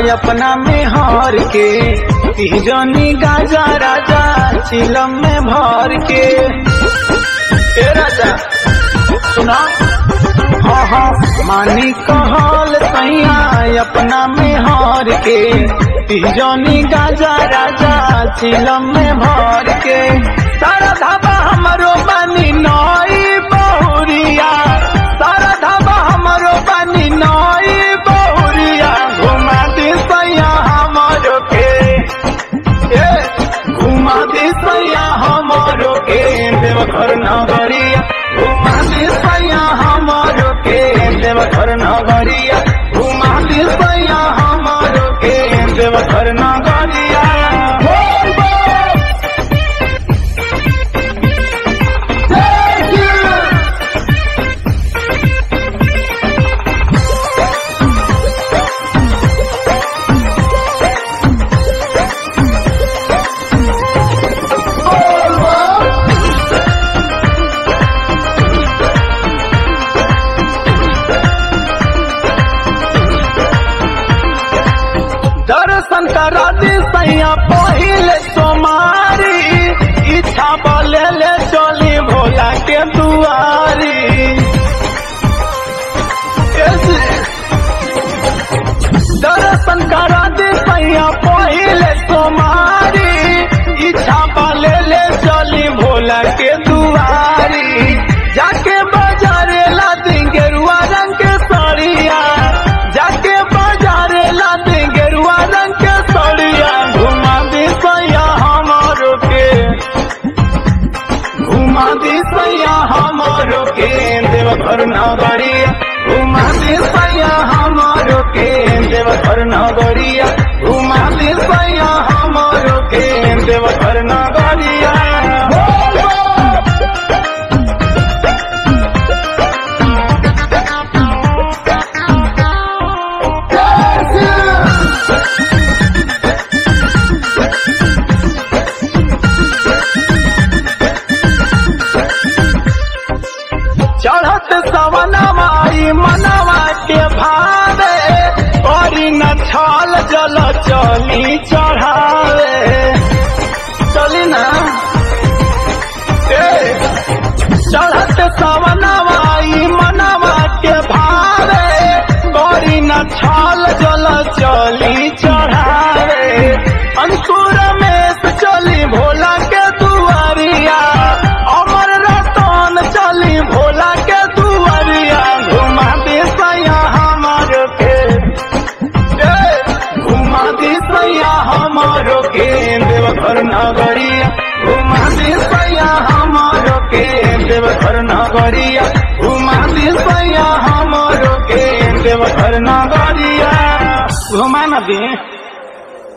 अपना में हार के जनी गाजा राजा चिलम में भर के ए राजा सुना हाँ हाँ मानी कहल सैया अपना में हार के जनी गाजा राजा चिलम में भर के सारा धाबा हमरो बनी नई बहुरिया सारा धाबा हमरो बनी नई बहुरिया घुमा दी सैया हमरो के ए घुमा दी सैया हमरो के देवघर नगरिया घुमा दी सैया हमरो के देवघर नगरिया घुमा दी सैया हमरो के देवघर नगरिया बोल बोल दर्शन करा दी सैया पहिले सोमारी इच्छा बोले ले चली भोला के दुआरी ऐसे दर्शन करा दी सैया पहिले सोमारी इच्छा बोले ले चली भोला के दुआरी जाके बाजारे ला दी गेरुआ रंग के साड़िया जाके बाजारे ला दी गेरुआ रंग के साड़िया घुमा दी सैया हमारो के घुमा दी सैया हमारो के देवघर नगरिया घुमा दी सैया हमारो के देवघर नगरिया घुमा दी सैया हमारो के देवघर नगरिया बोल बोल। चढ़त सवनवाई मनवा के भावे करी न छल जल चली चढ़ावे चली ना ए, चढ़त सवनवाई मनवा के भावे करी न छल जल चली चढ़ावे अंकुर में से चली भोला के दुआरिया अमर रतन चली भोला के दुआरिया घुमा दे सैया हमार के ए, घुमा दे सैया हमारो के देवघर नगरिया घुमा दे सैया हमारो के देवघर नगरिया घुमा दे सैया हमारो के देवघर नगरिया घुमा न दे